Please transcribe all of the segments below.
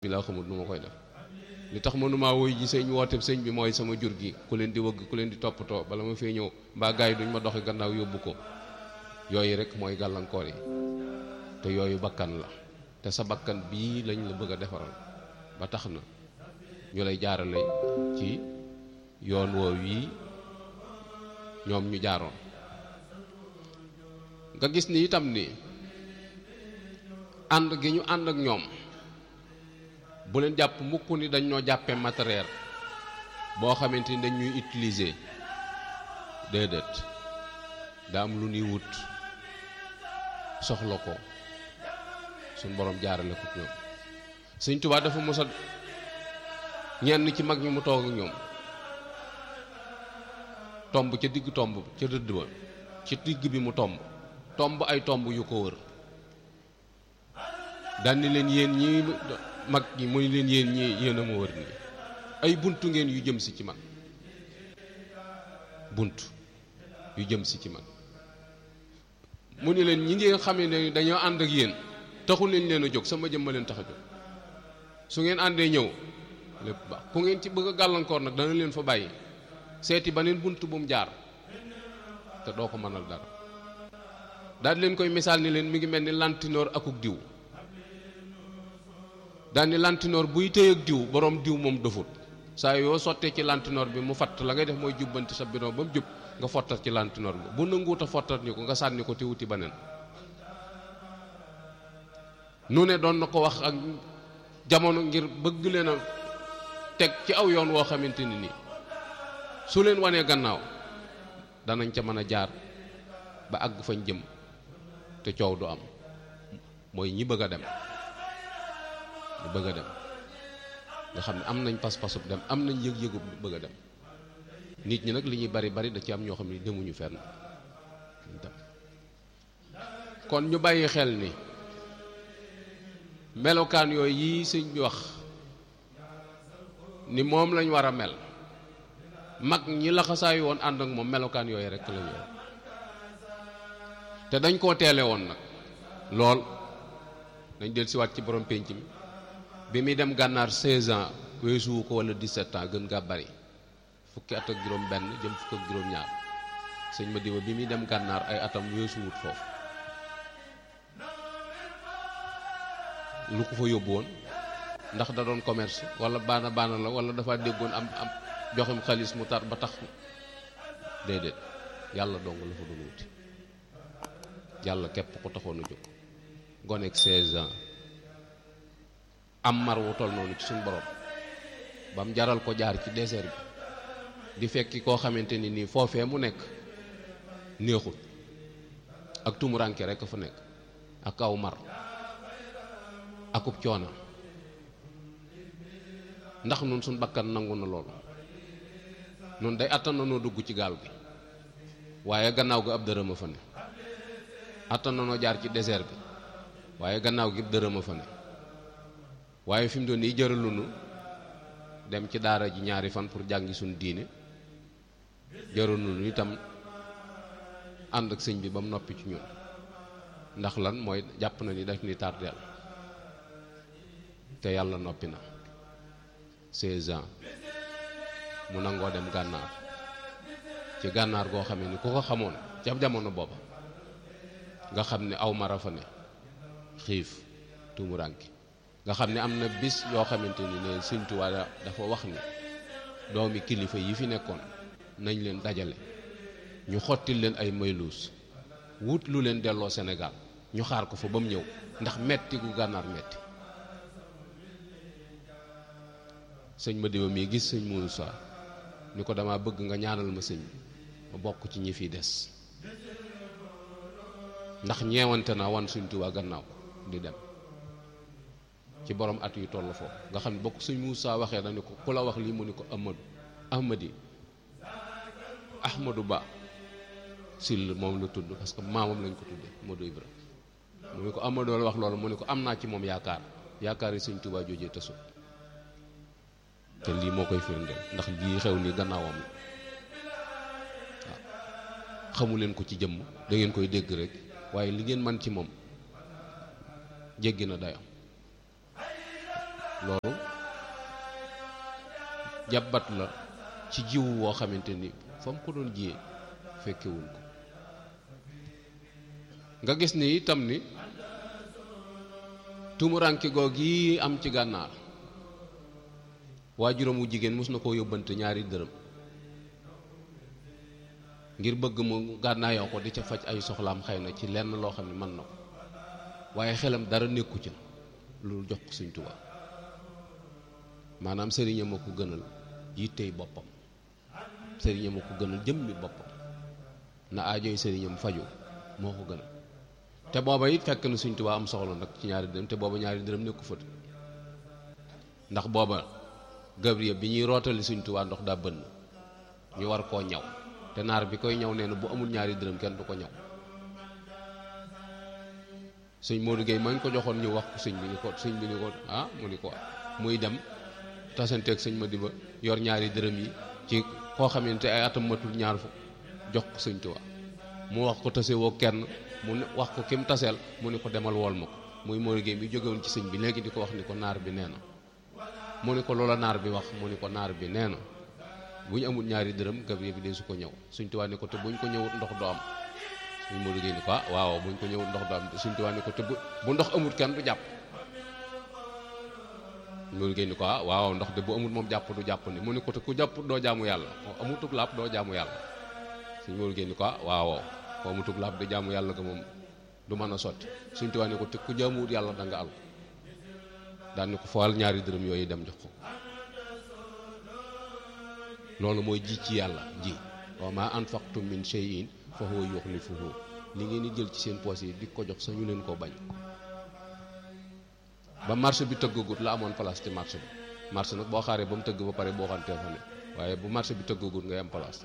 bi laa xamul nu ma koy def li tax mënumaa woy ji sëñ woote sëñ bi mooy sama jur gi ku leen di wëgg ku leen di toppatoo bala ma fee ñëw mbaa gars yi duñ ma doxi gannaaw yóbbu ko yooyu rek mooy gàllankoor yi te yooyu bakkan la te sa bakkan bii lañ la bëgg a defaral ba tax na ñu lay jaarale ci yoon woow yi ñoom ñu jaaroon nga gis ni itam ni ànd gi ñu ànd ak ñoom bu leen jàpp mukk ni dañ ñoo jàppee matériel boo xamante ni dañ ñuy utiliser déedéet daa am lu ñuy wut soxla ko suñ borom jaarale ko ñoom Sëñ Tuubaa dafa mos a ñenn ci mag ñi mu toog ak ñoom tomb ca digg tomb ca rëdd ba ci digg bi mu tomb tomb ay tomb yu ko wër dandi leen yéen ñi mag ñi muy leen yéen ñi yéen a ma wër nii ay buntu ngeen yu jëm si ci man bunt yu jëm si ci man mu ni leen ñi ngeen xamee ne dañoo ànd ak yéen taxul leen leen a jóg sama jëm ma leen tax a jóg su ngeen àndee ñëw lépp baax ku ngeen ci bëgg a gàllankoor nag dana leen fa bàyyi seeti ba neen bunt bu mu jaar te doo ko mënal dara daal leen koy misaal ni leen mi ngi mel ni lantinoor akuk diw daal ni lantinoor buy tëy ak diw borom diw moom dofut saa yoo sottee ci lantinoor bi mu fatt la ngay def mooy jubbanti sa bidon ba mu jub nga fottat ci lantinoor bi bu nanguut a fottat ni ko nga sànni ko te wuti beneen nu ne doon na ko wax ak jamono ngir bëgg leen a teg ci aw yoon woo xamante ni nii su leen wanee gannaaw danañ ca mën a jaar ba àgg fañ jëm te coow du am mooy ñi bëgg a dem ñi bëgg a dem nga xam ne am nañ pas-pasub dem am nañ yëg-yëgu bëgg a dem nit ñi nag li ñuy bari bari da ci am ñoo xam ne demuñu fenn dem kon ñu bàyyi xel ni melokaan yooyu yi sëñ bi wax ni moom lañ war a mel mag ñi laxasaayu woon ànd ak moom melokaan yooyu rek la ñu te dañ koo teele woon nag lool dañ del siwaat ci borom pénc mi bi muy dem gànnaar 16 ans weesuwu ko wala 17 ans gën gaa bari fukki at ak juróom benn jëm fukk ak juróom ñaar sëñ ma diwa bi muy dem gànnaar ay atam weesuwut foofu lu ko fa yóbbu woon ndax da doon commerce wala baana baana la wala dafa déggoon am am joxem xaalis mu tar ba tax déedéet yàlla dong la fa doon wuti yàlla képp ko taxoon a jóg gonek 16 ans am mar wu toll noonu ci suñu borom ba mu jaral ko jaar ci désert bi di fekki koo xamante ni nii foofee mu nekk néexul ak tumuranke rek fa nekk ak aw mar akub coona ndax nun suñ bakkan nangu na loolu nun day attan na noo dugg ci gaal gi waaye gannaaw gi ab dërëm a fa ne attan na noo jaar ci désert bi waaye gannaaw gi ab dërëm a fa ne waaye fi mu doon nii jëralunu dem ci daara ji ñaari fan pour jàngi suñ diine jëralunu itam ànd ak sëñ bi ba mu noppi ci ñun ndax lan mooy jàpp na ni daf ni tardeel te yàlla noppi na 16 ans mu nangoo dem gànnaar ci gànnaar goo xam ne ku ko xamoon ca jamono booba nga xam ne aw mara fa ne xiif tumuranki nga xam ne am na bis yoo xamante ni ne Sëñ Tuubaa dafa wax ni doomi kilifa yi fi nekkoon nañ leen dajale ñu xottil leen ay mayluus wut lu leen delloo Sénégal ñu xaar ko fa ba mu ñëw ndax metti gu gànnaar metti sëñ ma diwa mii gis sëñ Moussa ni ko dama bëgg nga ñaanal ma sëñ ma bokk ci ñi fi des ndax ñeewante naa wan Sëñ Tuubaa gannaaw di dem ci borom at yu toll foofu nga xam ne bokk sëñ Moussa waxee na ni ko ku la wax lii mu ni ko Amadou Ahmadi Ahmadou Ba sil moom la tudd parce que maamam lañ ko tuddee Modou Ibra mu ni ko Amadou la wax loolu mu ni ko am naa ci moom yaakaar yaakaar yi Sëñ Tuubaa joojee tasu te lii moo koy firndeel ndax lii xew ni gannaawam la waaw xamu leen ko ci jëmm da ngeen koy dégg rek waaye li ngeen man ci moom jéggi na dayam loolu jàbbat la ci jiw woo xamante ni fa mu ko doon jiyee fekkewuñ ko nga gis ni itam ni tumuranke goog yi am ci gànnaar waajuram wu jigéen mos na koo yóbbante ñaari dërëm ngir bëgg mu gànnaayoo ko di ca faj ay soxlaam xëy na ci lenn loo xam ne mën na ko waaye xelam dara nekku ca loolu jox ko Sëñ Tuubaa maanaam sëriñam a ko gënal yittey boppam sëriñam a ko gënal jëmmi boppam na aajoy sëriñam faju moo ko gënal te booba it fekk na Sëñ Tuubaa am soxla nag ci ñaari dërëm te booba ñaari dërëm nekku fët ndax booba Gabriel bi ñuy rootali Sëñ Tuubaa ndox daa bënn ñu war koo ñaw te naar bi koy ñaw nee na bu amul ñaari dërëm kenn du ko ñaw sëñ Modou Gueye mañ ko joxoon ñu wax ko sëñ bi ni ko sëñ bi ni ko ah mu ni ko muy dem tasanteeg sëñ Madiba yor ñaari dërëm yi ci koo xamante ay atam matul ñaar fu jox ko sëñ Tuubaa mu wax ko tase woo kenn mu ne wax ko kim taseel mu ni ko demal wool ma ko muy Modou Gueye bi jógewoon ci sëñ bi léegi di ko wax ni ko naar bi nee na mu ni ko loola naar bi wax mu ni ko naar bi nee na bu ñu amul ñaari dërëm Gabriel bi dee su ko ñëw Sëñ Tuubaa ni ko te buñ ko ñëwut ndox du am suñ Modou Gueye ni ko ah waaw buñ ko ñëwut ndox du am Sëñ Tuubaa ni ko te bu bu ndox amut kenn du jàpp Modou Gueye ni ko ah waaw ndox de bu amut moom jàpp du jàpp ni mu ni ko te ku jàpp doo jaamu yàlla amutug laab doo jaamu yàlla suñ Modou Gueye ni ko ah waaw ko amutug laab de jaamu yàlla ga moom du mën a sotti Sëñ Tuubaa ni ko te ku jaamuwut yàlla da nga al daan ni ko fawal ñaari dërëm yooyu dem jox ko loolu mooy ji ci yàlla ji wa ma anfaqtum min shay'in fa huwa yukhlifuhu li ngeen di jël ci seen poos yi di ko jox sañu leen koo bañ ba marché bi tëggagut la amoon place ci marché bi marché nag boo xaaree ba mu tëgg ba pare boo xantee fa ne waaye bu marché bi tëggagut ngay am place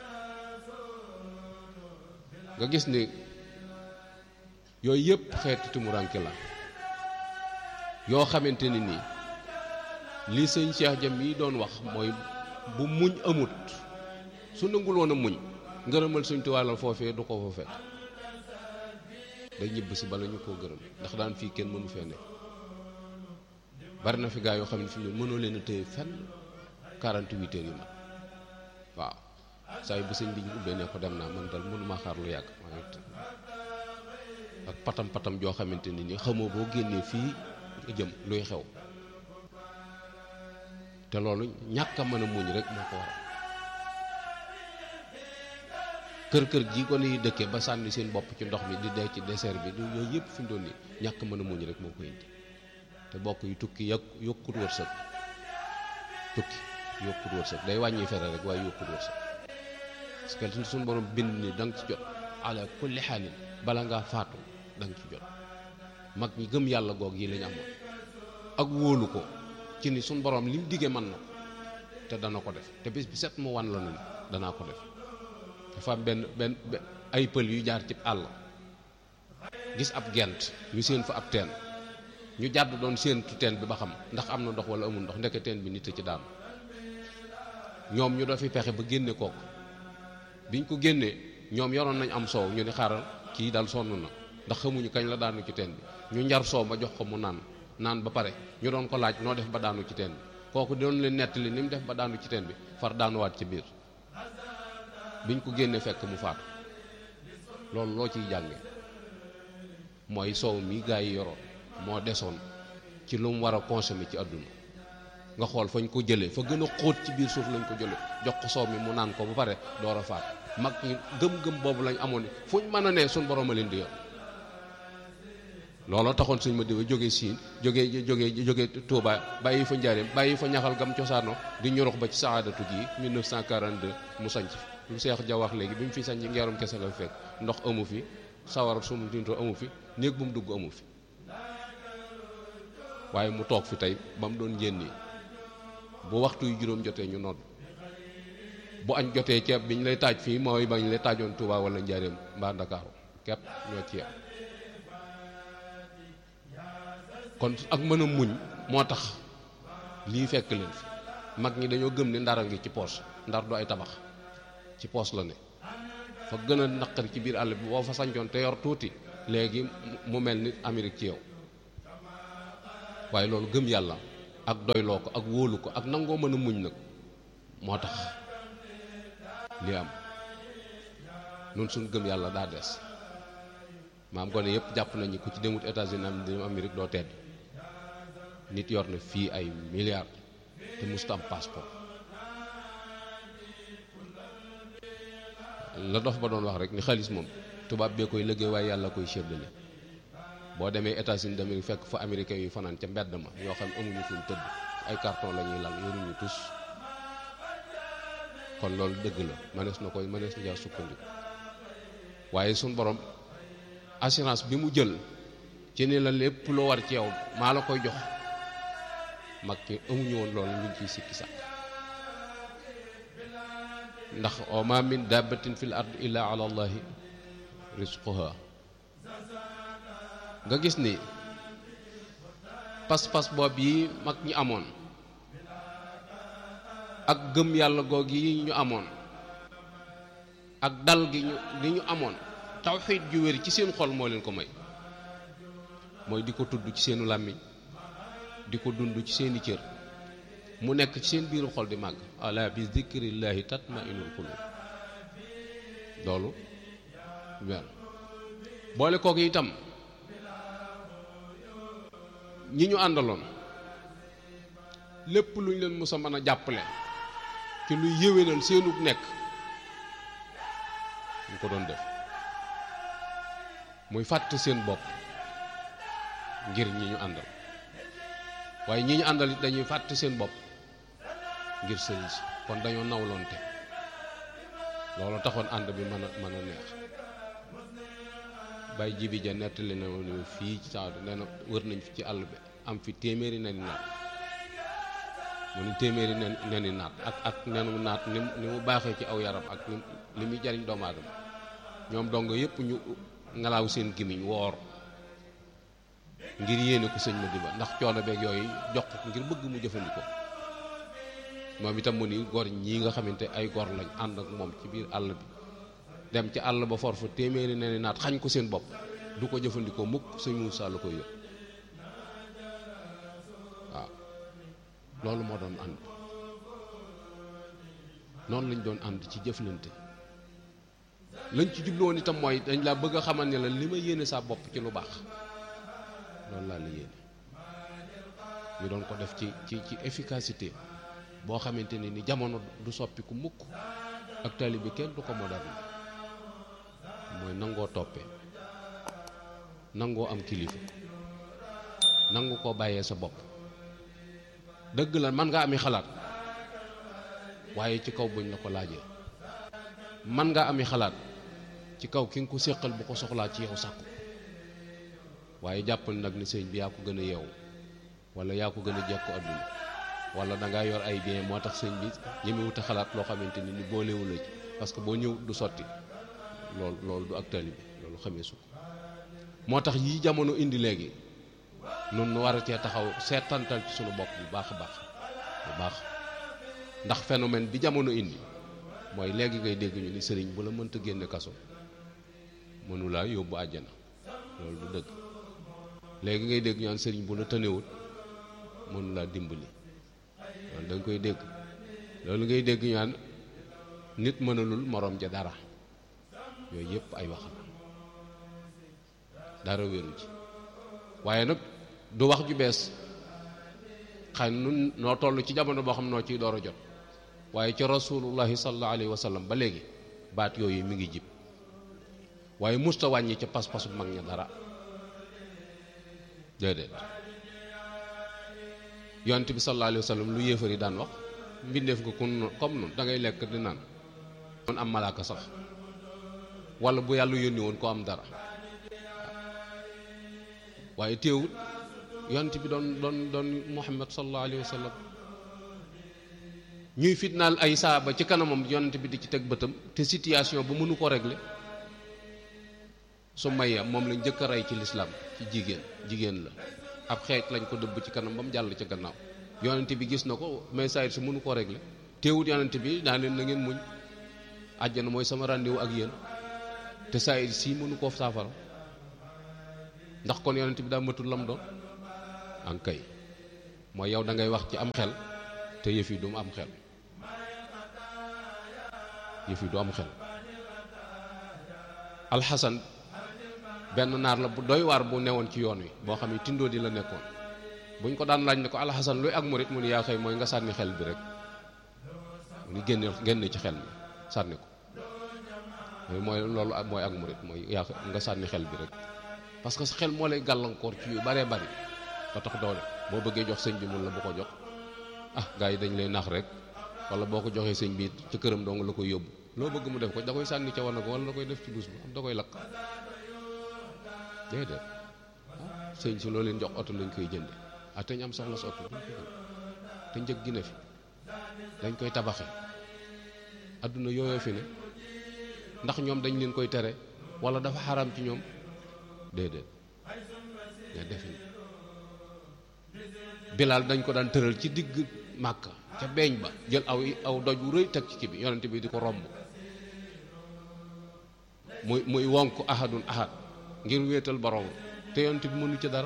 nga gis ni yooyu yëpp xeeti tumuranke la yoo xamante ni nii li sëñ Cheikh Jam yi doon wax mooy bu muñ amut su nangul woon a muñ ngërëmal Sëñ Tuubaa la foofee du ko fa fekk day ñibb si bala ñu koo gërëm ndax daan fii kenn mënu fee ne bari na fi gaa yoo xam ne fi ñu mënoo leen a téye fenn 48 heures yi ma waaw saa yu bu sëñ bi ñu ubbee ne ko dem naa man dal mënuma xaar lu yàgg ak patam patam joo xamante ni ni xamoo boo génnee fii nga jëm luy xew te loolu ñàkk a mën a muñ rek moo ko waral kër kër gi ko ni dëkke ba sànni seen bopp ci ndox mi di dee ci désert bi du yooyu yëpp fi mu doon nii ñàkk mën a muñ rek moo ko indi te bokk yu tukki yokk yokkut wërsëg tukki yokkut wërsëg day wàññi fere rek waaye yokkut wërsëg parce que suñu borom bind ni da nga ci jot ala kulli xaalin bala ngaa faatu da nga ci jot mag ñi gëm yàlla goog yi lañ amoon ak wóolu ko ci ni suñ borom li mu diggee mën na te dana ko def te bis bi set mu wan la ne danaa ko def dafa am benn benn ay pël yu jaar ci àll gis ab gent ñu séen fa ab teen ñu jàdd doon séentu teen bi ba xam ndax am na ndox wala amul ndox ndeke teen bi nit a ci daan ñoom ñu doo fi pexe ba génne kooku biñ ko génnee ñoom yoroon nañ am soow ñu ni xaaral kii daal sonn na ndax xamuñu kañ la daanu ci teen bi ñu njar soow ma jox ko mu naan naan ba pare ñu doon ko laaj noo def ba daanu ci teen bi kooku doon leen nettali ni mu def ba daanu ci teen bi far daanuwaat ci biir biñ ko génnee fekk mu faatu loolu loo ciy jànge mooy soow mi gaa yi yoroon moo desoon ci lu mu war a consommer ci àdduna nga xool fañ ko jëlee fa gën a xóot ci biir suuf lañ ko jëlee jox ko soow mi mu naan ko ba pare door a faatu mag ñi gëm-gëm boobu lañ amoon fuñ mën a ne suñ borom a leen di yor looloo taxoon suñ ma diwa jóge siin jóge jóge jóge Touba bàyyi fa njaareem bàyyi fa ñaxal gam cosaano di ñorox ba ci saadatu gi 1942 mu sanc lu Seex Ja wax léegi bi mu fi sanc ngeerum kese la fekk ndox amu fi sawar sumu tinto amu fi néeg bu mu dugg amu fi waaye mu toog fi tey ba mu doon njéen nii bu waxtu yu juróom jotee ñu nodd bu añ jotee ceeb biñ lay taaj fii mooy bañ lay taajoon Touba wala njaareem mbaa Ndakaaru képp ñoo ci yem kon ak mën a muñ moo tax lii fekk leen fi mag ñi dañoo gëm ne ndara ngi ci poos ndar du ay tabax ci poos la ne fa gën a naqari ci biir àll bi boo fa sancoon te yor tuuti léegi mu mel ni Amérique ci yow waaye loolu gëm yàlla ak doyloo ko ak wóolu ko ak nangoo mën a muñ nag moo tax li am nun suñ gëm yàlla daa des maam gone yëpp jàpp nañu ku ci demut États-Unis am dem Amérique doo tedd nit yor na fii ay milliards te mosut am passeport la dof ba doon wax rek ni xaalis moom tubaab bee koy liggéey waaye yàlla koy séddale boo demee États-Unis d'Amérique fekk fa américain yu fanaan ca mbedd ma yoo xam amuñu fuñ tëdd ay carton la ñuy lal yoruñu tus kon loolu dëgg la mënees na koy mënees na jaa sukkandiku waaye suñ borom assurance bi mu jël ci ni la lépp loo war ci yow maa la koy jox mag ñi amuñu woon loolu luñ ciy sikki sax ndax wa ma min dabbatin fil ard illa ala allahi rizquha nga gis ni pas-pas boobu yi mag ñi amoon ak gëm yàlla goog yi ñu amoon ak dal gi ñu li ñu amoon tawxiid ju wér ci seen xol moo leen ko may mooy di ko tudd ci seenu làmmiñ di ko dund ci seeni cër mu nekk ci seen biiru xol di màgg ala bi zikrillahi tatmainul qulub loolu wel boole kooku itam ñi ñu àndaloon lépp lu ñu leen mës a mën a jàppale ci luy yéwénal seenug nekk ñu ko doon def muy fàtt seen bopp ngir ñi ñu àndal waaye ñi ñu àndal it dañuy fàtt seen bopp ngir sëriñ si kon dañoo nawloonte loolu taxoon ànd bi mën a mën a neex bay jibi ja nettali na woon fii ci saa nee na wër nañ fi ci àll bi am fi téeméeri neni naat mu ni téeméeri nen neni naat ak ak nenu naat ni ni mu baaxee ci aw yaram ak ni li muy jariñ doomu aadama ñoom dong yépp ñu ngalaaw seen gimiñ woor ngir yéene ko sëñ ma diba ndax coono beeg yooyu jox ko ngir bëgg mu jëfandikoo moom itam mu ni gor ñii nga xamante ay gor lañ ànd ak moom ci biir àll bi dem ci àll ba for fa téeméeri ne naat xañ ko seen bopp du ko jëfandikoo mukk sëñ Moussa la koy yëg waaw loolu moo doon ànd noonu lañ doon ànd ci jëflante lañ ci jubluwoon itam mooy dañ laa bëgg a xamal ne la li ma yéene saa bopp ci lu baax loolu laa la yéene ñu doon ko def ci ci ci efficacité boo xamante ne ni jamono du soppiku mukk ak taalibe bi kenn du ko moderne mooy nangoo toppee nangoo am kilifa nangu koo bàyyee sa bopp dëgg la man nga ami xalaat waaye ci kaw buñ la ko laajee man nga ami xalaat ci kaw ki nga ko séqal bu ko soxlaa ci yow sàkku waaye jàppal nag ni sëñ bi yaa ko gën a yeewu wala yaa ko gën a jekku àdduna wala da ngaa yor ay bien moo tax sëñ bi ñemewut a xalaat loo xamante ni ni boolewu la ci parce que boo ñëw du sotti loolu loolu du ak taalibe bi loolu xamee su ko moo tax yii jamono indi léegi nun nu war a cee taxaw seetantal ci sunu bopp bu baax a baax bu baax ndax phénomène bi jamono indi mooy léegi ngay dégg ñu ni sëriñ bu la mënta génne kaso mënulaa yóbbu àjjana loolu du dëgg léegi ngay dégg ñu naan sëriñ bu la tënewut mënulaa dimbali loolu da nga koy dégg loolu ngay dégg ñu naan nit mënalul morom ja dara yooyu yëpp ay wax la dara wéru ci waaye nag du wax ju bees xëy na nun noo toll ci jamono boo xam noo ciy door a jot waaye ci rasulullahi sallallahu alayhi wa sallam ba léegi baat yooyu mi ngi jib waaye musta wàññi ca pas-pasu mag ña dara déedéet yonent bi sallallahu alayhi wa sallam lu yéefar yi daan wax mbindeef nga kun comme nun da ngay lekk di naan doon am malaaka sax wala bu yàlla yónni woon ko am dara waaye teewul yonent bi doon doon doon muhammad sallallahu alayhi wa sallam ñuy fitnaal ay saaba ci kanamam yonent bi di ci teg bëtam te situation bu mënu ko régler su mayya moom lañ njëkk a rey ci lislaam ci jigéen jigéen la ab xeej lañ ko dëbb ci kanam ba mu jàll ca gannaaw yonent bi gis na ko mais saa su mënu ko régler teewut yonent bi daa leen na ngeen muñ àjjana mooy sama rendez-vous ak yéen te saa si mënu koo saafara ndax kon yonent bi daa matul lam doon an kay mooy yow da ngay wax ci am xel te yëf yi du mu am xel yëf yi du am xel alxasan benn naar la bu doy waar bu newoon ci yoon wi boo xam ne tindoo di la nekkoon buñ ko daan laaj ne ko alxasan luy ak murit mu ni yaa xëy mooy nga sànni xel bi rek mu ni génne génne ci xel mi sànni ko mooy loolu mooy ak murit mooy yaa nga sànni xel bi rek parce que sa xel moo lay gàllankoor ci yu baree bari ba tax doole boo bëggee jox sëñ bi mun la bu ko jox ah gars yi dañ lay nax rek wala boo ko joxee sëñ bi ci këram dong la koy yóbbu loo bëgg mu def ko da koy sànni ca wana ko wala da koy def ci dus bi am da koy lakk déedéet ah sëñ si loo leen jox oto lañ koy jënde ah te ñu am soxla sa oto duñ ko jënd te njëg gi ne fi dañ koy tabaxe adduna yooyoo fi ne ndax ñoom dañ leen koy tere wala dafa xaram ci ñoom déedéet nga defin bilaal dañ ko daan tëral ci digg màkka ca beeñ ba jël aw aw doj wu rëy teg ci kii bi yonent bi di ko romb muy muy wonk ahadun ahad ngir wéetal borom te yonent bi mënu ci dara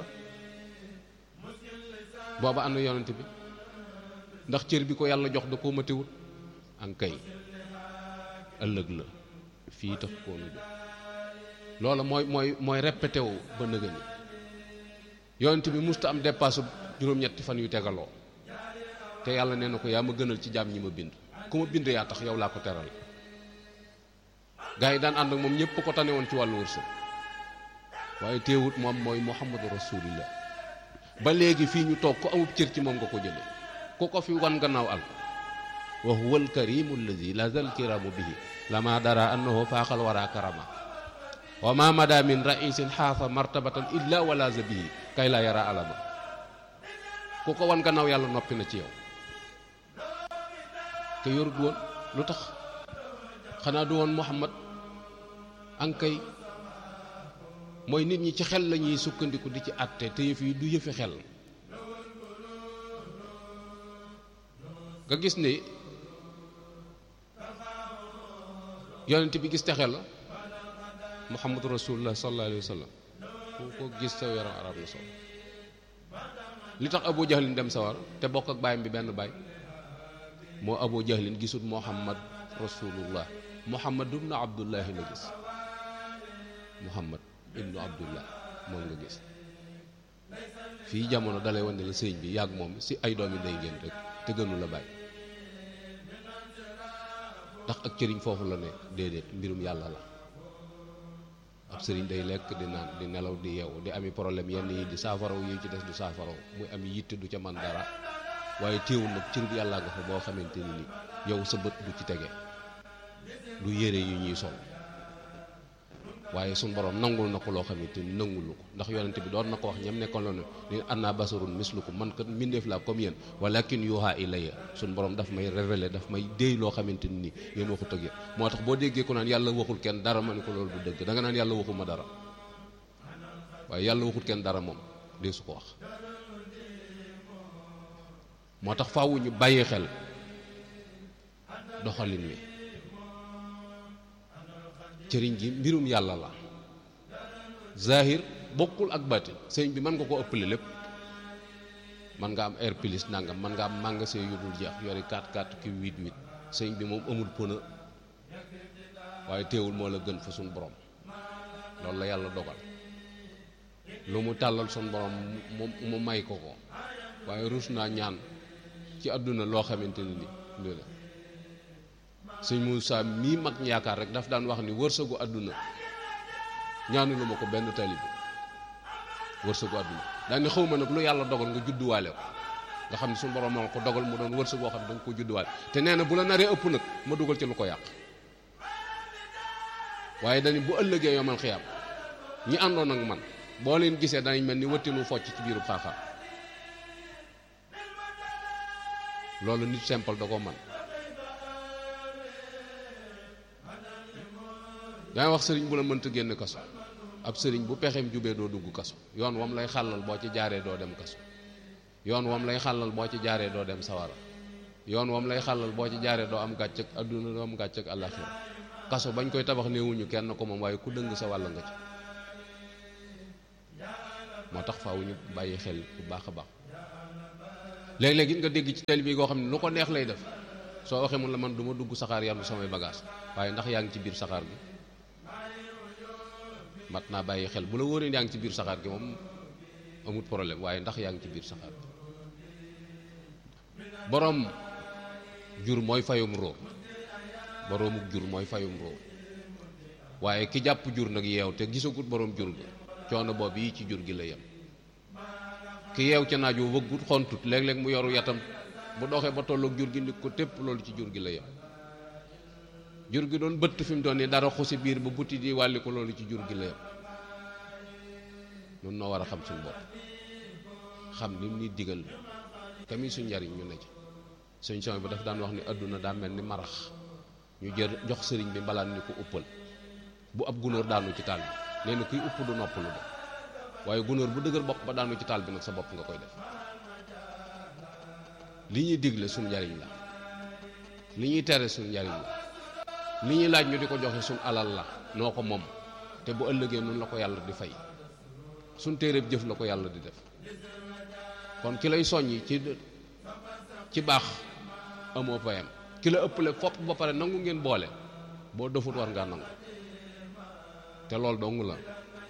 booba ànd yonent bi ndax cër bi ko yàlla jox da koo matiwut an kay ëllëg la fii tax koo nu jox loola mooy mooy mooy répété wu ba nëga ni yonent bi musta am dépasse juróom-ñetti fan yu tegaloo te yàlla nee na ko yaa ma gënal ci jaam ñi ma bind ku ma bind yaa tax yow laa ko teral gaa yi daan ànd ak moom ñëpp ko tane woon ci wàllu wërsëg waaye teewut moom mooy muhammadu rasulillah ba léegi fii ñu toog ku amub cër ci moom nga ko jële ku ko fi wan gannaaw al wa huwa alkarimu alladi la zal kiramu bihi lama dara annahu faaxal wara karama wa ma mada min raisin xaafa martabatan illa walaza bihi kay la yara alama ku ko wan gannaaw yàlla noppi na ci yow te yorut woon lu tax xanaa du woon muhammad ankay mooy nit ñi ci xel la ñuy sukkandiku di ci àtte te yëf yi du yëfi xel nga gis ni yonent bi gis texe la muhammadu rasulullah sallallahu alayhi wa sallam ku ko gis sa yaram arab na sol li tax abu jahlin dem sawar te bokk ak baayam bi benn baay moo abu jahlin gisul muhammad rasulullah muhammad ibnu abdullahi la gis muhammad ibnu abdullah moom nga gis fii jamono dalay wane la sëñ bi yàgg moom si ay doomi ndey ngeen rek te gënu la bàyyi ndax ak cëriñ foofu la ne déedéet mbirum yàlla la ab sëriñ day lekk di naan di nelaw di yeewu di ami problème yenn yi di saafaraw yi ci des du saafaraw muy am yitte du ca man dara waaye téewul nag cër bi yàlla nga fa boo xamante ni ni yow sa bët du ci tege du yére yu ñuy sol waaye suñ borom nangul na ko loo xamante ni nangulu ko ndax yonente bi doon na ko wax ñam nekkoon loolu ni anna basarun mislukum man kat mbindeef laa comme yéen walakin yuha ilayya suñ borom daf may révélé daf may déy loo xamante ni yéen waxut ak yéen moo tax boo déggee ko naan yàlla waxul kenn dara ma ne ko loolu du dëgg da nga naan yàlla waxuma dara waaye yàlla waxul kenn dara moom dee su ko wax moo tax faawu ñu bàyyi xel doxalin wi cëriñ gi mbirum yàlla la zahir bokkul ak baatin sëñ bi mën nga ko ëppale lépp mën nga am air plus nangam mën nga am magasin yu dul jeex yori 4 4 ki 8 8 sëñ bi moom amul pëna waaye teewul moo la gën fa suñ borom loolu la yàlla dogal lu mu tàllal suñ borom mu mu may ko ko waaye rus naa ñaan ci àdduna loo xamante ni ni la sëñ Moussa mii mag ñi yaakaar rek daf daan wax ni wërsëgu àdduna ñaanu lu ma ko benn taalibe wërsëgu àdduna daan ni xaw ma nag lu yàlla dogal nga judduwaale ko nga xam ne suñu borom moo ko dogal mu doon wërsëg boo xam ne da nga ko judduwaale te nee na bu la naree ëpp nag ma dugal ci lu ko yàq waaye dañu bu ëllëgee yomal xiyaam ñi àndoon ak man boo leen gisee danañ mel ni wëttinu focc ci biiru xaaxaar loolu nit simple da ko man dangay wax sëriñ bu la mënta génn kaso ab sëriñ bu pexeem jubee doo dugg kaso yoon wam lay xàllal boo ci jaaree doo dem kaso yoon wam lay xàllal boo ci jaaree doo dem sawara yoon wam lay xàllal boo ci jaaree doo am gàcc ak adduna doo am gàcc ak àllaxira kaso bañ koy tabax néewuñu kenn ko moom waaye ku dëng sa wàll nga ci moo tax faaw ñu bàyyi xel bu baax a baax léeg-léeg it nga dégg ci télé bi koo xam ne lu ko neex lay def soo waxee mun la man du ma dugg saxaar yanu samay bagage waaye ndax yaa ngi ci biir saxaar gi mat naa bàyyi xel bu la wóoree yaa ngi ci biir saxaar gi moom amut problème waaye ndax yaa ngi ci biir saxaar gi boroom jur mooy fayum róor boroomu jur mooy fayum róor waaye ki jàpp jur nag yeew te gisagut boroom jur ga coono boobu yi ci jur gi la yem ki yeew ca naaj woo wëggut xontut léeg-léeg mu yoru yatam bu doxee ba tolloog jur gi nit ko tépp loolu ci jur gi la yem jur gi doon bëtt fi mu doon nii dara xusi biir ba buti di wàlli ko loolu ci jur gi la yem nun noo war a xam suñu bopp xam li mu ni digal kami suñ njariñ ñu ne ci suñ son bi daf daan wax ni àdduna daa mel ni marax ñu jër jox sëriñ bi mbalaan ni ko uppal bu ab gunóor daanu ci taal bi nee na kuy upp du noppalu de waaye gunóor bu dëgër bopp ba daanu ci taal bi nag sa bopp nga koy def li ñuy digle suñu njariñ la li ñuy tere suñu njariñ la li ñuy laaj ñu di ko joxe suñu alal la noo ko moom te bu ëllëgee nun la ko yàlla di fay suñ téeréeb jëf la ko yàlla di def kon ki lay soññi ci ci baax amoo payam ki la ëppale fopp ba pare nangu ngeen boole boo dofut war ngaa nangu te loolu dong la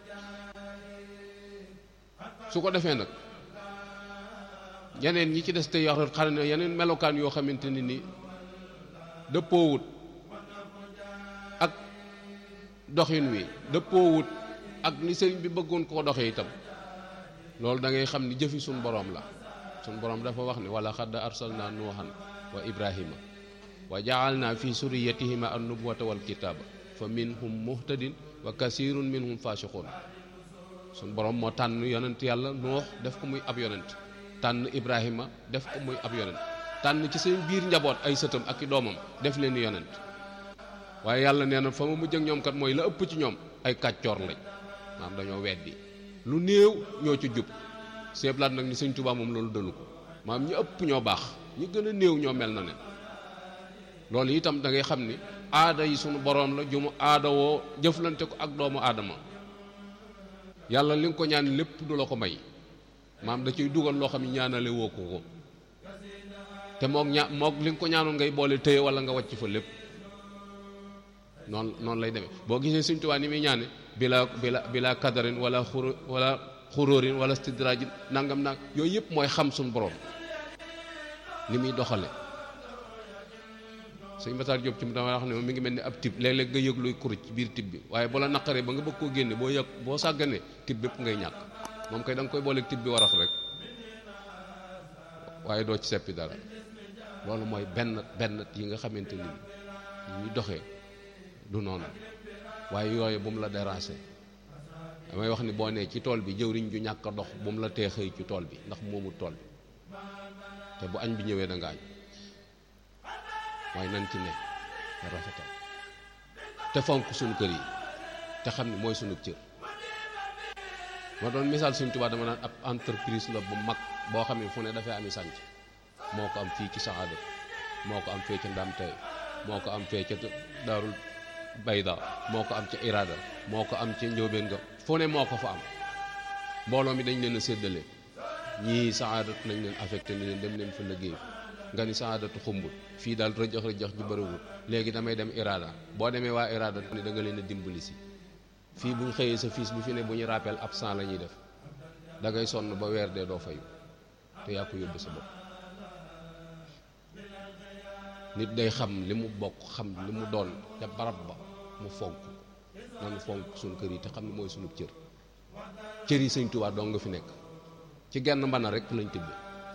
su ko defee nag yeneen ñi ci des te yor xam ne yeneen melokaan yoo xamante ni ni dëppoowut ak doxin wi dëppoowut ak ni sëriñ bi bëggoon koo doxee itam loolu da ngay xam ni jëfi suñ boroom la suñ boroom dafa wax ni wala xadd arsalna nuuhan wa ibrahima wa jaalna fi suriyatihima an nubuwata wal kitaaba fa minhum muhtadin wa kasirun minhum fasiqun suñ boroom moo tànn yonent yàlla nuux def ko muy ab yonent tànn ibrahima def ko muy ab yonent tànn ci seen biir njaboot ay sëtam ak i doomam def leen yonent waaye yàlla nee na fa ma mujj ak ñoom kat mooy la ëpp ci ñoom ay kàccoor lañ maam dañoo weddi lu néew ñoo ci jub seeblaat nag ni sëñ Tuubaa moom loolu dënu ko maam ñi ëpp ñoo baax ñi gën a néew ñoo mel na ne loolu itam da ngay xam ni aada yi sunu boroom la ju mu aada woo jëflante ko ak doomu aadama yàlla li nga ko ñaan lépp du la ko may maam da ciy dugal loo xam ne ñaanale woo ko ko te mook ña mook li nga ko ñaanoon ngay boole téye wala nga wàcc fa lépp noonu noonu lay demee boo gisee Sëñ Tuubaa ni muy ñaane bila bila bila kadarin wala xuru wala xuróorin wala stidrajin nangam nag yooyu yëpp mooy xam suñu borom ni muy doxale sëñ Matar Diop ci mu dama wax ne mi ngi mel ni ab tib léeg-léeg nga yëg luy kuruj ci biir tib bi waaye bu la naqaree ba nga bëgg koo génne boo yëg boo sàgganee tib bépp ngay ñàkk moom kay da nga koy booleeg tib bi warax rek waaye doo ci seppi dara loolu mooy benn benn yi nga xamante ni ñuy doxee du noonu waaye yooyu bu mu la déranger damay wax ni boo nee ci tool bi jëwriñ ju ñàkk a dox bu mu la tee xëy ci tool bi ndax moomul tool bi te bu añ bi ñëwee da nga añ waaye nan ci ne nga rafetal te fonk suñu kër yi te xam ni mooy suñu cër ma doon misaal Sëñ Tuubaa dama naan ab entreprise la bu mag boo xam ne fu ne dafay ami sànc moo ko am fii ci saxaadat moo ko am fee ca ndam tey moo ko am fee ca daarul bayda moo ko am ca irada moo ko am ca njóobeen nga fu ne moo ko fa am mbooloo mi dañ leen a séddale ñii saxaadat nañ leen affecté ni leen dem leen fa liggéey nga ni saxaadatu xumbul fii daal rëjëx rëjëx ji bëriwul léegi damay dem irada boo demee waa irada ni da nga leen a dimbali si fii bu ñu xëyee sa fiis bu fi ne bu ñu rappel absent la ñuy def da ngay sonn ba weer dee doo fayu te yaa ko yóbbu sa bopp nit day xam li mu bokk xam li mu doon ca barab ba mu fonk nanu fonk suñu kër yi te xam ne mooy suñu cër cër yi sëñ Tuubaa doo nga fi nekk ci genn mbana rek lañ tibbe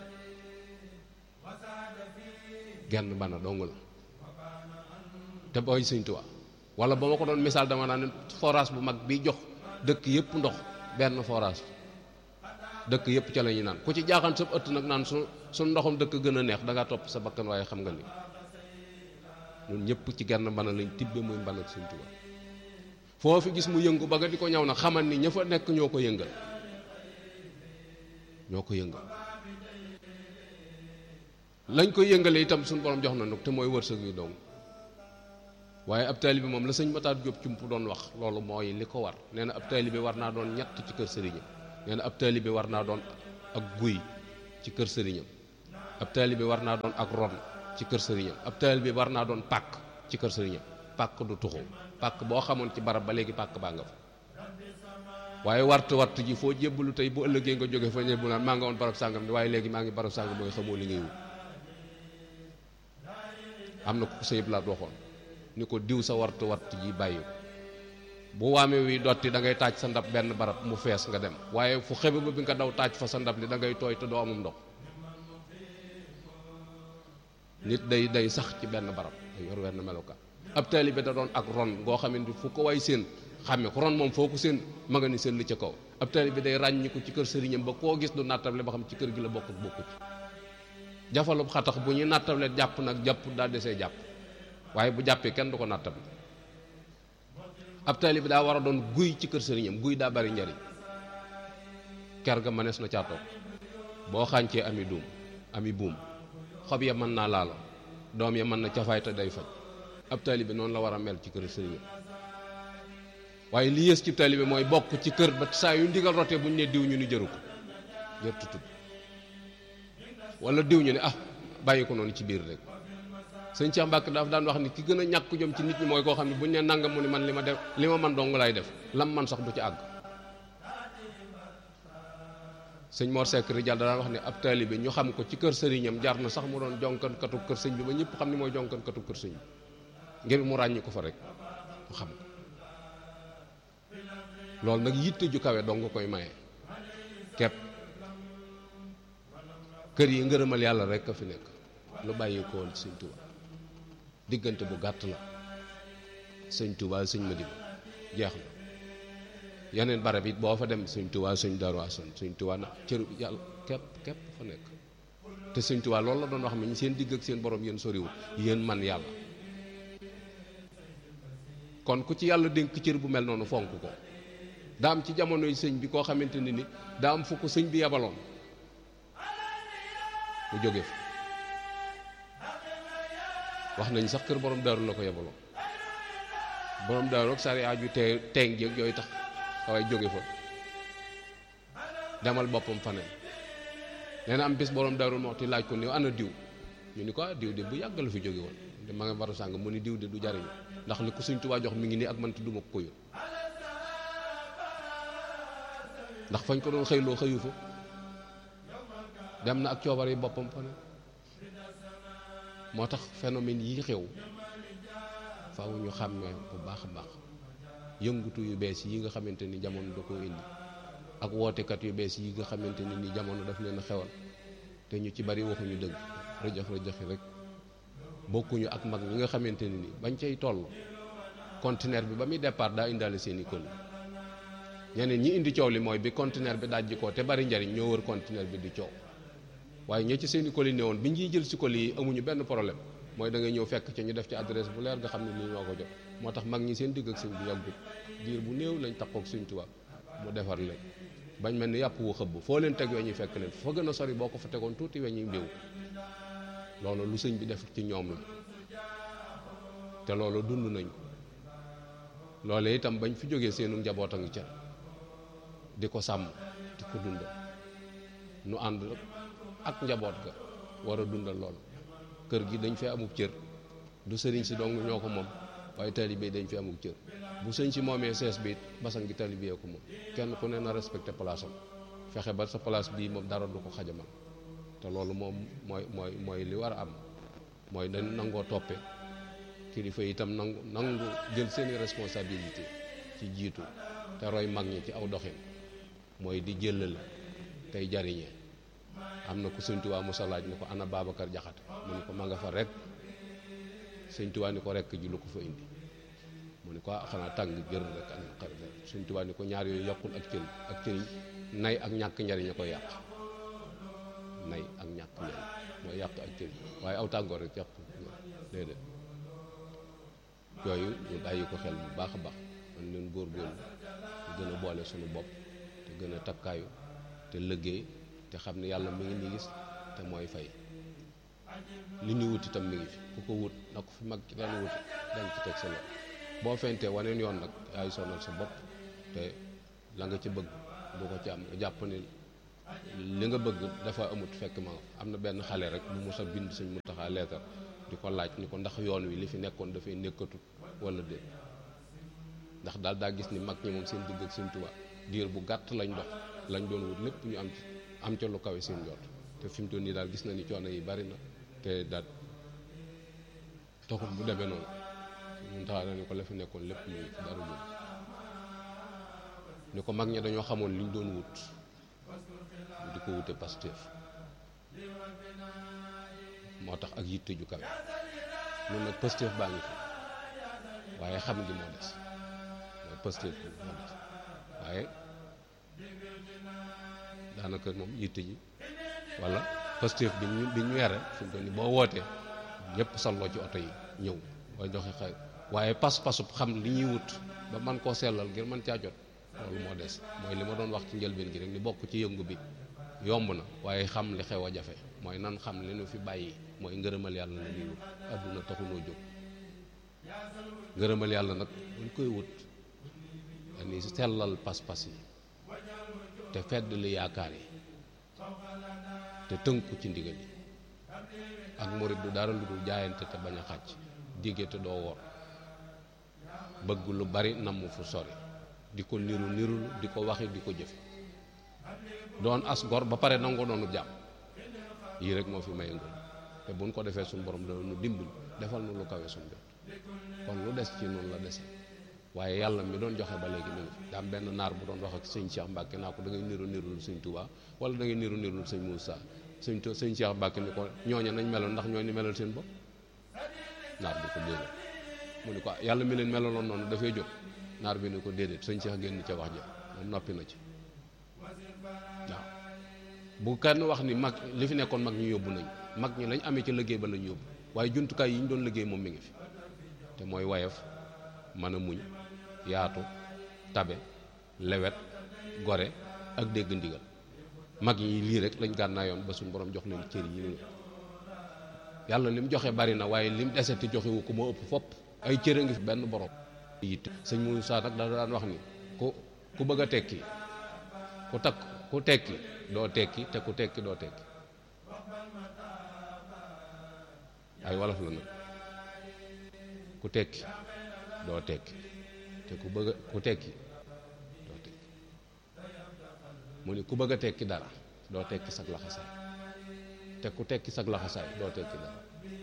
genn mbana dong la te booy sëñ Tuubaa wala ba ma ko doon misaal dama naan forage bu mag bi jox dëkk yëpp ndox benn forage dëkk yëpp ca la ñuy naan ku ci jaaxaan sa ëtt nag naan su su ndoxam dëkk gën a neex da ngaa topp sa bakkan waaye xam nga ni ñun ñëpp ci genn mbana lañ tibbe muy mbana ak Sëñ Tuubaa foo fi gis mu yëngu ba nga di ko ñaw na xamal ni ña fa nekk ñoo ko yëngal ñoo ko yëngal lañ ko yëngale itam suñu borom jox na nag te mooy wërsëg wi dong waaye ab taalibe moom la sëñ Matar Diop cump doon wax loolu mooy li ko war nee na ab taalibe war naa doon ñett ci kër sëriñam nee na ab taalibe war naa doon ak guy ci kër sëriñam ab taalibe war naa doon ak ron ci kër sëriñam ab taalibe war naa doon pàkk ci kër sëriñam pàkk du tuxu pàkk boo xamoon ci barab ba léegi pàkk baa nga fa waaye wartu wartu ji foo jébbalu tey bu ëllëgee nga jóge fa ñebbu naan maa nga woon barab sàngam waaye léegi maa ngi barab sàngam mooy xamoo li ngay wut am na ko sëyëb laa waxoon ni ko diw sa wartu wartu ji bàyyi bu waame wi dotti da ngay taaj sa ndab benn barab mu fees nga dem waaye fu xebe ba bi nga daw taaj fa sa ndab li da ngay tooy te doo amum ndox nit day day sax ci benn barab day yor wenn melokaan ab taalibe da doon ak ron ngoo xamante fu ko way seen xàmme ko ron moom foo ko seen ma nga ni seen li ca kaw ab taalibe day ràññi ko ci kër sëriñam ba koo gis du nattable ba xam ci kër gi la bokk ak bokku ci jafalub xatax bu ñuy nattable jàpp nag jàpp daa desee jàpp waaye bu jàppee kenn du ko nattable ab taalibe daa war a doon guy ci kër sëriñam guy daa bari njariñ ker ga mënees na caa toog boo xàncee ami duum ami buum xob ya mën naa laalo doom ya mën na cafaay te day faj ab taalibe noonu la war a mel ci kër sëriñam waaye li yées ci taalibe mooy bokk ci kër ba saa yu ndigal rotee bu ñu ne diw ñu ni jëru ko jër tutut wala diw ñu ne ah bàyyi ko noonu ci biir rek sëñ Cheikh Mbacke daaf daan wax ni ki gën a ñàkk jom ci nit ñi mooy koo xam ne bu ñu ne nangam mu ni man li ma def li ma man dong lay def lam man sax du ci àgg sëñ Mor Seck Rijal daan wax ne ab taalibe ñu xam ko ci kër sëriñam jar na sax mu doon jonkankatu kër sëñ bi ba ñëpp xam ni mooy jonkankatu kër sëñ bi ngir mu ràññi ko fa rek mu xam ko loolu nag yitte ju kawe dong nga koy maye kepp kër yi ngërëmal yàlla rek a fi nekk lu bàyyi ko woon sëñ Tuba diggante bu gàtt la sëñ Tuba sëñ Madiba jeex na yeneen barab it boo fa dem sëñ Tuba sëñ Darou Assane sëñ Tuba na cëru yàlla képp képp fa nekk te sëñ Tuba loolu la doon wax mi seen digg ak seen borom yéen soriwul yéen man yàlla kon ku ci yàlla dénk cër bu mel noonu fonk ko daa am ci jamonoy sëñ bi koo xamante ne ni daa am fu ko sëñ bi yabaloon mu jóge fa wax nañ sax kër borom daaru la ko yabaloon borom daaru ak sari aju te teeng jéeg yooyu tax waaye jóge fa demal boppam faneen nee na am bis borom daaru moo ti laaj ko ni ana diw ñu ni ko ah diw de bu yàgg la fi jóge woon te ma nga baru sàng mu ni diw de du jariñu ndax li ko Sëñ Tuubaa jox mi ngi nii ak man te duma ko ko yóbbu ndax fañ ko doon xëyloo xëyu fa dem na ak coobar yi boppam fa ne moo tax phénomène yi xew faaw ñu xàmmee bu baax a baax yëngutu yu bees yi nga xamante ni jamono da koo indi ak wootekat yu bees yi nga xamante ni ni jamono daf leen a xewal te ñu ci bari waxuñu dëgg rëjëx rëjëxi rek bokkuñu ak mag ñi nga xamante ni ni bañ cay toll conteneur bi ba muy départ daa indaale seen i kël ñeneen ñi indi coow li mooy bi conteneur bi dajji ko te bari njariñ ñoo wër conteneur bi di coow waaye ñi ci seen i colis ne woon bi ñuy jël si colis yi amuñu benn problème mooy da ngay ñëw fekk ci ñu def ci adresse bu leer nga xam ne lii ñoo ko jot moo tax mag ñi seen digg ak sëñ bi yàggut diir bu néew lañ takkook Sëñ Tuubaa mu defar leen bañ mel ni yàpp wu xëbb foo leen teg weñ yi fekk leen fa gën a sori boo ko fa tegoon tuuti weñ yi mbéw loolu lu sëñ bi def ci ñoom la te loolu dund nañ ko loole itam bañ fi jógee seenu njaboot a ngi ca di ko sàmm di ko dundal nu ànd ak njaboot ga war a dundal lool kër gi dañ fee amub cër du sëriñ si dong ñoo ko moom waaye taalibe dañ fi amub cër bu sëñ si moomee sees bi it basan gi taalibe ko moom kenn ku ne na respecté place am fexe ba sa place bii moom dara du ko xajamal te loolu moom mooy mooy mooy li war a am mooy dañ nangoo toppe kilifa itam nangu nangu jël seeni responsabilité ci jiitu te roy mag ñi ci aw doxin mooy di jëlale tey jariñee am na ku sëñ Tuubaa musa laaj ni ko ana Babacar Jaxate mu ni ko ma nga fa rek sëñ Tuubaa ni ko rekk ji lu ko fa indi mu ni ko xanaa tàng jër rek ak xarit sëñ Tuubaa ni ko ñaar yooyu yokkul ak cëriñ ak cëriñ nay ak ñàkk njariñ a koy yàq nay ak ñàkk njariñ mooy yàq ak cëriñ waaye aw tàngoor rek yàq déedéet yooyu ñu bàyyi ko xel bu baax a baax man leen góorgóorlu te gën a boole suñu bopp te gën a takkaayu te liggéey te xam ne yàlla mi ngi ni gis te mooy fay li ñu wut itam mi ngi fi ku ko wut na ko fi mag ci daan wuti dañ ci teg sa loxo boo fentee waneen yoon nag yaay sonal sa bopp te la nga ci bëgg du ko ci am nga jàpp ne li nga bëgg dafa amut fekk ma am na benn xale rek bu mos a bind sëñ Muntaxa leetar di ko laaj ni ko ndax yoon wi li fi nekkoon dafay nekkatut wala déet ndax daal daa gis ni mag ñi moom seen digg ak sëñ Tuubaa diir bu gàtt lañ dox lañ doon wut lépp ñu am ci am ca lu kawe seen jot te fi mu toll nii daal gis na ni coono yi bari na te daal taxul bu demee noonu ñun taxaa na ni ko la fi nekkoon lépp mu dara jóg ni ko mag ñi dañoo xamoon liñ doon wut di ko wute Pastef moo tax ak yitte ju kawe ñun nag Pastef baa ngi fi waaye xam gi moo des mooy Pastef bi moo des waaye daanaka moom yitte ji wala Pastef bi ñu bi ñu yore fi mu toll nii boo wootee ñëpp salloo ci oto yi ñëw booy joxe xëy waaye pas-pasub xam li ñuy wut ba man koo sellal ngir mën caa jot loolu moo des mooy li ma doon wax ci njëlbeen gi rek ni bokk ci yëngu bi yomb na waaye xam li xew a jafe mooy nan xam li nu fi bàyyi mooy ngërëmal yàlla la ñuy wut adduna taxunoo jóg ngërëmal yàlla nag buñ koy wut dañuy sellal pas-pas yi te fedd li yaakaar yi te tënku ci ndigal yi ak murit du dara lu dul jaayante te bañ a xàcc digge te doo wor bëgg lu bari namm fu sori di ko niru nirul di ko waxi di ko jëf doon as gor ba pare nangoo doonu jàmm yii rek moo fi may ngëm te buñ ko defee suñu borom dana nu dimbali defal nu lu kawe suñu jot kon lu des ci noonu la dese waaye yàlla mi doon joxe ba léegi mi ngi fi daa am benn naar bu doon wax ak sëñ Cheikh Mbacke naa ko da ngay niru nirul sëñ Touba wala da ngay niru nirul sëñ Moussa sëñ sëñ Cheikh Mbacke ni ko ñooña nañ meloon ndax ñooñu melal seen bopp naar bi ko déedéet mu ni ko yàlla mi leen melaloon noonu dafay jóg naar bi ni ko déedéet sëñ Cheikh génn ca wax ja moom noppi na ci waaw bu kenn wax ni mag li fi nekkoon mag ñu yóbbu nañ mag ñi lañ amee ci liggéey ba lañ yóbbu waaye jumtukaay yi ñu doon liggéey moom mi ngi fi te mooy wayaf mën a muñ yaatu tabe lewet gore ak dégg ndigal mag ñi lii rek lañ gànnaayoon ba suñ borom jox leen cër yi yàlla lim joxe bari na waaye lim deseti joxewu ko moo ëpp fopp ay cër a ngi fi benn borom yitte sëñ Moussa nag da daan wax ni ku ku bëgg a tekki ku takk ku tekki doo tekki te ku tekki doo tekki ay wolof la nag ku tekki doo tekki te ku bëgg ku tekki doo tekki mu ni ku bëgg a tekki dara doo tekki sag laxasaay te ku tekki sag laxasaay doo tekki dara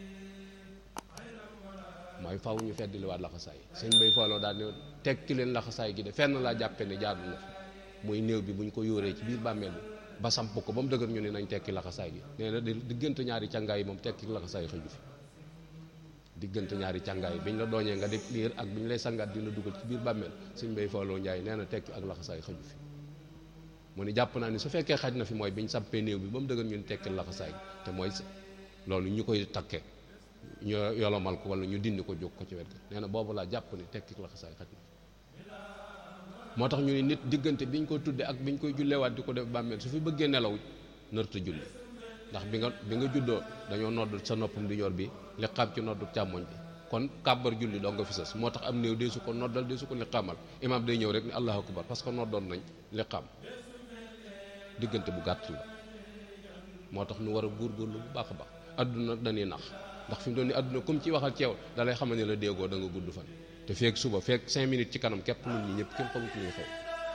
mooy faw ñu feddiliwaat laxasaay sëñ bay fooloo daal ne tekki leen laxasaay gi de fenn laa jàppe ne jaadu na fa muy néew bi bu ñu ko yóoree ci biir bàmmeel bi ba samp ko ba mu dëgër ñu ne nañ tekki laxasaay gi nee na diggante ñaari càngaay yi moom tekki laxasaay xëju fi diggante ñaari càngaay yi biñ la dooñee nga def liir ak biñ lay sangaat di la dugal ci biir bàmmeel sëñ bay fooloo njaay nee na tekki ak laxasaay xëju fi mu ni jàpp naa ni su fekkee xaj na fi mooy biñ sampee néew bi ba mu dëgër ñu ne tekki laxasaay gi te mooy loolu ñu koy takkee ñu yolomal ko wala ñu dindi ko jóg ko ci wet ga nee na boobu laa jàpp ni tekki laxasaay xaj na moo tax ñu ni nit diggante biñ ko tudde ak biñ koy jullewaat di ko def bàmmeel su fi bëggee nelaw nërta julli ndax bi nga bi nga juddoo dañoo nodd sa noppam di ñor bi li xam ci noddu càmmoñ bi kon kàbbar julli doo nga fi sës moo tax am néew dee su ko noddal dee su ko li xamal imaam day ñëw rek ni allahu akbar parce que noddoon nañ li xam diggante bu gàtt la moo tax ñu war a góorgóorlu bu baax a baax adduna dañuy nax ndax fi mu doon ni adduna comme ci waxal ceew da lay xamal ne la déggoo da nga gudd fan te feek suba feek cinq minutes ci kanam képp nit ñi ñëpp kenn xamut luy xew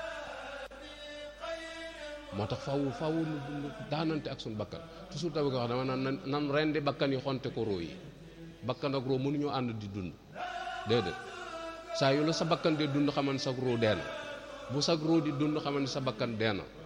moo tax faw faw nu daanante ak suñu bakkan toujours da bëgg wax dama naan nan rendi bakkan yi xonte ko roo yi bakkan ak roo mënuñoo ànd di dund déedéet saa yu la sa bakkan dee dund xaman sa roo dee na bu sa roo di dund xaman sa bakkan dee na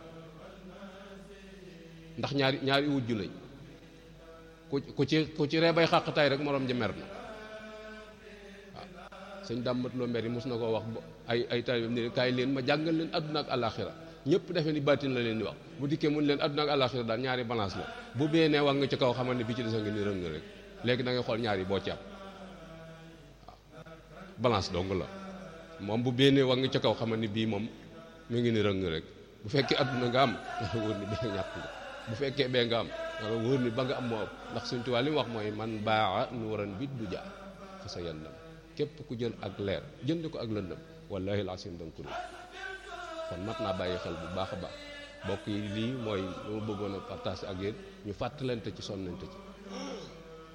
ndax ñaari ñaari wujju lañ ku ku ci ku ci ree bay xàqtaay rek moroom ja mer na waaw sëñ dàmmat loo mer yi mos na koo wax ay ay taalibeem ne kaay leen ma jàngal leen àdduna ak àllaaxira ñëpp defe ni baatin la leen di wax bu dikkee mun leen àdduna ak àllaaxira daal ñaari balance la bu bee nee wax nga ci kaw xamal ne bi ci desa nga ni rëng rek léegi da ngay xool ñaari boo ci am waaw balance dong la moom bu bee nee wax nga ci kaw xamal ni bii moom mu ngi ni rëng rek bu fekkee àdduna nga am nga wóor ni bee ñàkk nga bu fekkee bee nga am nga wóor ni ba nga am moo ëpp ndax suñ tubaab li mu wax mooy man baaxa nuuran bit du ja fa sa yandam képp ku jël ak leer jënd ko ak lëndëm wallahi laasim da nga ko kon mat naa bàyyi xel bu baax a baax mbokk yi lii mooy lu ma bëggoon a partage ak yéen ñu fàttalante ci sonnante ci